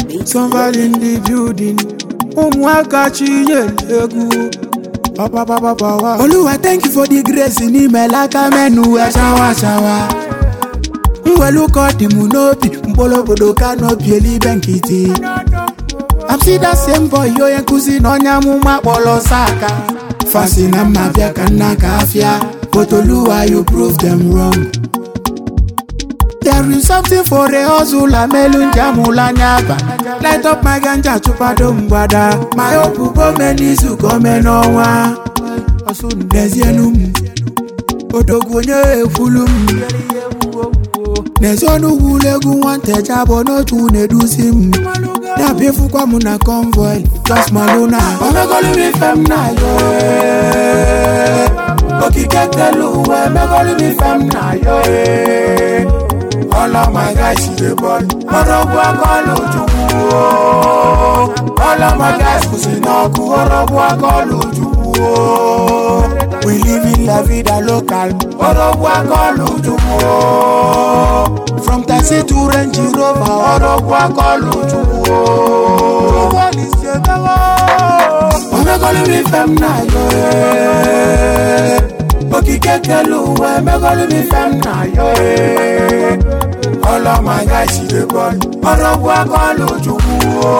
Somebody in the building. Ụmụaka chinyere egwu. Ọpapapapa. Oluwa thank you for the grace n'ime laka menu wee shawa shawa. Mwelu ka ọ dị m n'obi mkpụrụ obodo ka n'obi elibe nkịtị. I'm see that same boy onye nkụzi na onye amụma kpọrọ saka. Fasi na mma bịa ka nna ka afịa. But Oluwa you prove them wrong. There is something for a hustler melu njamula anya aba Light up my ganja chụpado mgbada My hope gome n'izu gome n'ọnwa N'ezienu m Odogwu onye ekwulu m N'ezi ọnụ egwu nwata abụọ n'otu na-eduzi m Na-abịafukwa m na convoy Just maluna Omegolu m ife m na yo eh. Okike kelu uwe Emegolu m ife m na yo eh. All of my guys see the ball. Ọrọ̀bù akọ́lù Chukwu o. All of my guys kù sí n'ọkụ. Ọrọ̀bù akọ́lù Chukwu o. We live in la vida local. Ọrọ̀bù akọ́lù Chukwu o. From taxi to Range Rover. Ọrọ̀bù akọ́lù Chukwu o. Wọ́n ní ṣe mẹ́wọ́. Omegolu mi fẹ́ m na yo eh. Okike kelu uwe emegolu mi fẹ́ m na yo eh. All of my guys see the ball. Ọrọ̀bù akọ́lù Chukwu o.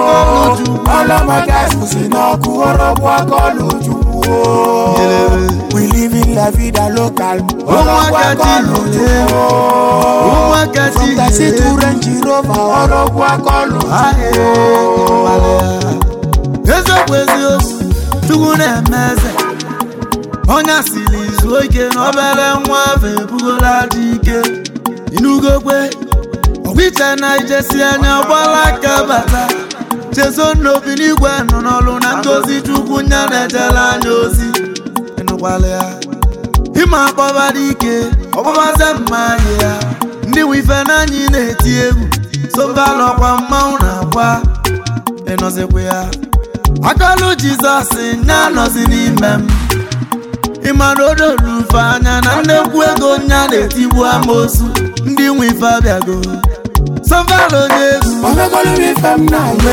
All of my guys kù sí n'ọkụ. Ọrọ̀bù akọ́lù Chukwu o. We live in la vida local. Ọrọ̀bù akọ́lù Chukwu o. Ụmụaka From taxi to Range Rover. Ọrọ̀bù akọ́lù Chukwu o. eziokwu eziokwu chukwu na-eme eze onye asịrị izu ike na obere nwa afọ ebugola dị ike inugokwe ọgwụiche na ijesi anya gbala aka bata chezo n'obi n'igwe nọ n'ọlụ na ngozi chukwu nya na-ejere anya ozi ịnụkwala ya ịma akpọba dị ike ọkpọbaze mma anyị ya ndị nwe ife n'anyị na-eti egwu sobalọkwa mmanwụ na-akwa ịnọzikwa ya akọlụ jizọs nya nọzi n'ime m ịmara odorufe anya na nnekwu ego nya na-etigbu amosu ndị nwe ife abịago sọvalo onye egwu Omegolu mi fẹ́ m na yo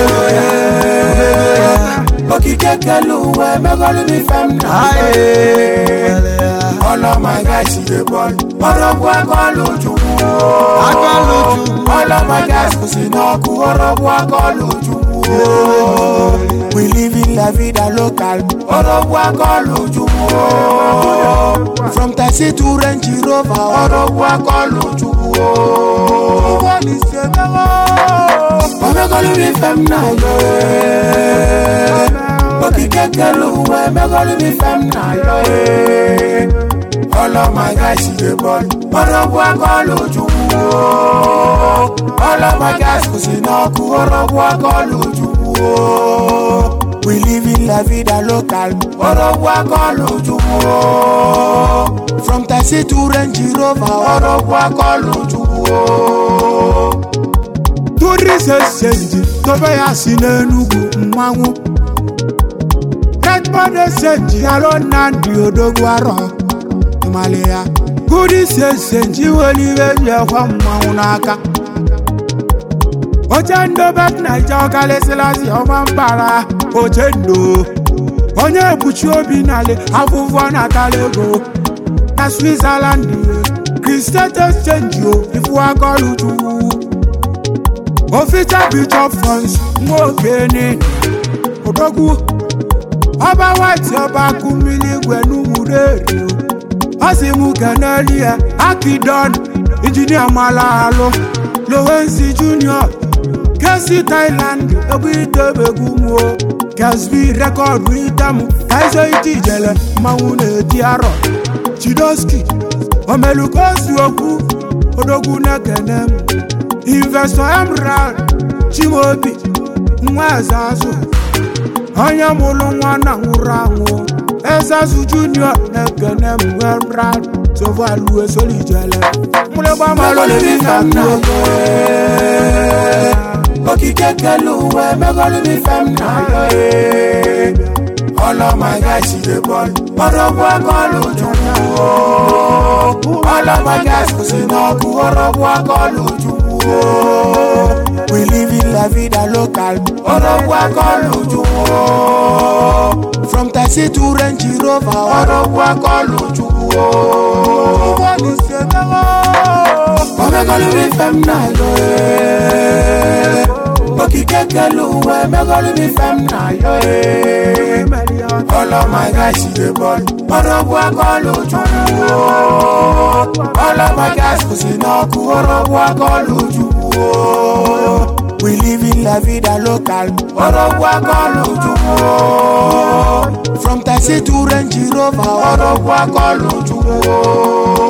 eh. Okike kelu uwe emegolu mi fẹ́ m na yo eh. All of my guys see the ball. Ọrọ̀bù akọ́lù Chukwu o. Akọ́lù Chukwu. All of my guys kù sí n'ọkụ. Ọrọ̀bù akọ́lù Chukwu o. We live in la vida local. Ọrọ̀bù akọ́lù Chukwu o. From taxi to Range Rover. Ọrọ̀bù akọ́lù Chukwu o. Wọ́n ní ṣe mẹ́wọ́. Omegolu mi fẹ́ m na yo eh. Okike kelu uwe emegolu mi fẹ́ m na yo eh. All of my guys see the ball. Ọrọ̀bù akọ́lù Chukwu o. All of my guys kù sí n'ọkụ. Ọrọ̀bù akọ́lù Chukwu o. We live in la vida local. Ọrọ̀bù akọ́lù Chukwu o. From taxi to Range Rover. Ọrọ̀bù akọ́lù Chukwu o. Turi sesenji tobe ya si n'Enugu mmanwụ. Redmond esenji alo Nnamdi Odogwu arọ. Ịmali ya. Gudi sesenji weli iwe ji ekwe mmanwụ n'aka. Oche ndobe Naija ọkalịsịlasị ọma mbara oche ndo. Onye ekpuchi obi n'ala afụfụ natala ego. Na Switzerland, Christian exchange o ifu akọlụ Chukwu. Official Bishop Funds Nwokene Odogwu Ọba White Ọba Kumili Igwe N'Umureri Ọ sị mụ keneli ya Akidon Injinia Malalu Lowensi Junior Kesi Thailand Egwu idebegwu mụ o Kesbi rekọdụ itamu Kaizo iti ijele mmanwụ na-eti arọ Chidoski Omelukosi okwu Odogwu na-ekene m Investor Emerald Chimaobi nwa eze azụ onye mụrụ nwa na nwụrụ anwụ eze azụ junior na-ekene m Emerald sovalu esolijele mụrịgba malụliri na nnago okike kelu uwe megolu mi fem na yo All of my guys see the ball. Ọrọ̀bù akọ́lù Chukwu o. All of my guys kù sí n'ọkụ. Ọrọ̀bù akọ́lù Chukwu o. We live in la la vida local ọrọgwụ akọlụ chukwu from taxi to range rover ọrọgwụ akọlụ chukwu omegolu ife m na-ayọ ee. okike kele ụwa emegolu ife m na-ayọ ee. ọlọmaga sire bọọlụ ọrọgwụ akọlụ chukwu ọlọmaga sụsi n'ọkụ ọrọgwụ akọlụ chukwu we live in la vida local ọrọgwụ akọlụ chukwu from taxi to range rover ọrọgwụ akọlụ chukwu